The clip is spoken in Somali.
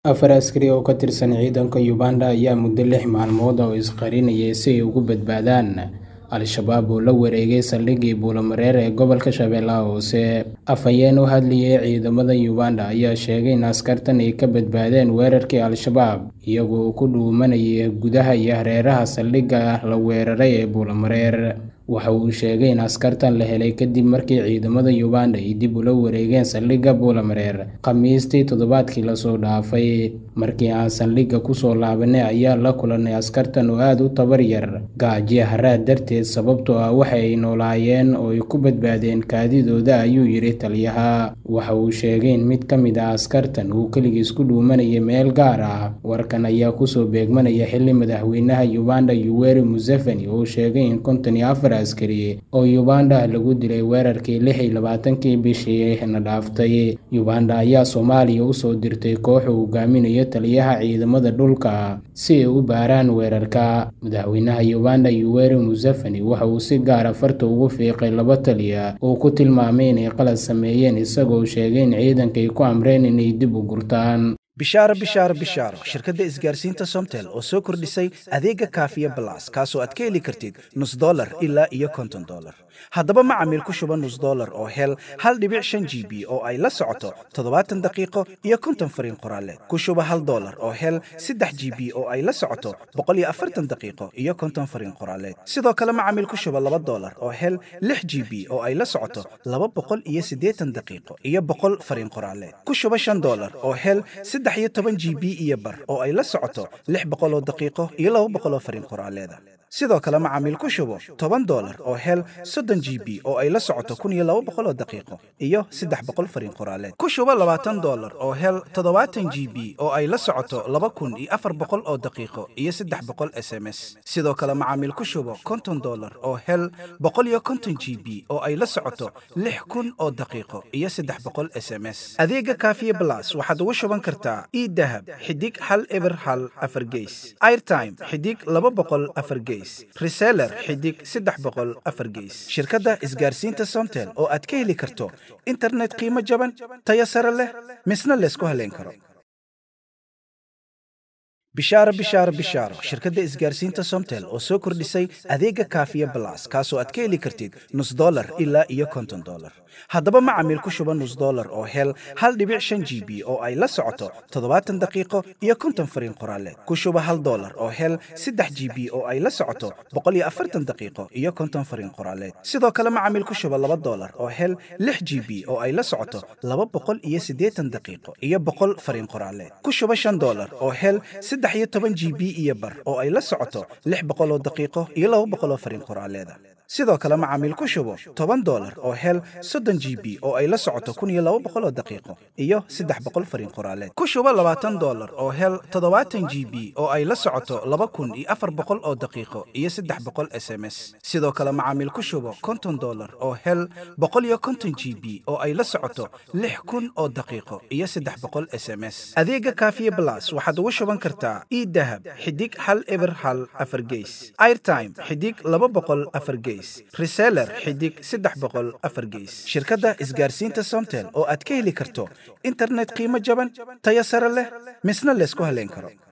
Afar askari oo ka tirsan ciidanka Uganda ayaa muddo lix maalmood ah isqarinayay si ay uga badbaadaan Al-shabaab oo la wareegay saldhiggii Buulo-Mareer ee gobolka Shabeellaha Hoose. Afhayeen u hadlayay ciidamada Uganda ayaa sheegay in askartan ay ka badbaadeen weerarkii Al-shabaab iyaga oo ku dhuumanaya gudaha iyo hareeraha saldhigga la weeraray ee Buulo-Mareer. Waxa uu sheegay in askartan la helay kadib markii ciidamada Uganda ay dib ula wareegeen saldhigga Buulo-Mareer Khamiistii toddobaadkii la soo dhaafay. Markii aan saldhigga ku soo laabanay ayaan la kulannay askartan oo aad u tabar yar, gaajo haraad darteed sababtoo ah waxa ay noolaayeen oo ay ku badbaadeen kaadidooda ayuu yidhi taliyaha. Waxa uu sheegay in mid ka mid ah askartan uu kaligiis ku dhuumanayay meel gaar ah. Warkan ayaa kusoo beegmanaya xilli madaxweynaha Uganda Yoweri Museveni uu sheegay in konton iyo afar askari oo Uganda ah lagu dilay weerarkii lix iyo labaatankii bishii na dhaaftay. Uganda ayaa Soomaaliya u soo dirtay koox uu hogaaminayo taliyaha ciidamada dhulka si ay u baaraan weerarka. Madaxweynaha Uganda Yoweri Museveni waxa uu si gaar ah farta ugu fiiqay laba taliye oo uu ku tilmaamay inay qalad sameeyeen isagoo sheegay in ciidanka ay ku amreen inay dib u gurtaan. bishaaro bishaaro bishaaro shirkadda isgaarsiinta somtel oo soo kordhisay adeega kaafiya balas kaasoo aad ka heli kartid nus dollar ilaa iyo konton dollar haddaba macamiil ku shuba nus dollar oo hel hal dhibic shan g b oo ay la socoto toddobaatan daqiiqo iyo konton fariin qoraaleed ku shuba hal dollar oo hel saddex g b oo ay la socoto boqol iyo afartan daqiiqo iyo konton fariin qoraaleed sidoo kale macamiil ku shuba laba dollar oo hel lix g b oo ay la socoto laba boqol iyo siddeetan daqiiqo iyo boqol fariin qoraaleed ku shuba shan dollar oo hel saddex iyo toban g b iyo bar oo ay la socoto lix boqol oo daqiiqo iyo laba boqol oo fariin qoraaleeda sidoo kale macaamiil ku shubo toban dollar oo hel soddon g b oo ay la socoto kun iyo laba boqol oo daqiiqo iyo saddex boqol fariin qoraaleed ku shubo labaatan dollar oo hel toddobaatan g b oo ay la socoto laba kun iyo afar boqol oo daqiiqo iyo saddex boqol s m s sidoo kale macaamiil ku shubo konton dollar oo hel boqol iyo konton g b oo ay la socoto lix kun oo daqiiqo iyo saddex boqol s m s adeega kaafiye blas waxaad ugu shuban kartaa idahab xidig hal eber hal afar geys airtime xidig laba boqol afar geys reseller xidig saddex boqol afar geys shirkadda isgaarsiinta somtel oo aad ka heli karto internet qiimo jaban tayo sare leh misna laysku haleyn karo bishaaro bishaaro bishaaro shirkadda isgaarsiinta somtel oo soo kordhisay adeega kaafiya balas kaasoo aad ka heli kartid nus dollar ilaa iyo konton dollar haddaba macamiil ku shuba nus dollar oo hel hal dhibic shan g b oo ay la socoto toddobaatan daqiiqo iyo konton fariin qoraaleed ku shuba hal dollar oo hel saddex g b oo ay la socoto boqol iyo afartan daqiiqo iyo konton fariin qoraaleed sidoo kale macamiil ku shuba laba dollar oo hel lix g b oo ay la socoto laba boqol iyo siddeetan daqiiqo iyo boqol fariin qoraaleed ku shuba shan dollar oo hel saddex iyo toban g b iyo bar oo ay la socoto lix boqol oo daqiiqo iyo laba boqol oo fariin qoraaleeda sidoo kale macaamiil ku shubo toban dollar oo hel soddon g b oo ay la socoto kun iyo laba boqol oo daqiiqo iyo saddex boqol fariin qoraaleed ku shubo labaatan dollar oo hel toddobaatan g b oo ay la socoto laba kun iyo afar boqol oo daqiiqo iyo saddex boqol s m s sidoo kale macaamiil ku shubo konton dollar oo hel boqol iyo konton g b oo ay la socoto lix kun oo daqiiqo iyo saddex boqol s m s adeega kaafiye blas waxaad ugu shuban kartaa idahab xidig hal eber hal afar geys airtime xidig laba boqol afar geys reseller xidig saddex boqol afar geys shirkadda isgaarsiinta somtel oo aad ka heli karto internet qiimo jaban tayo sare leh misna laysku haleyn karo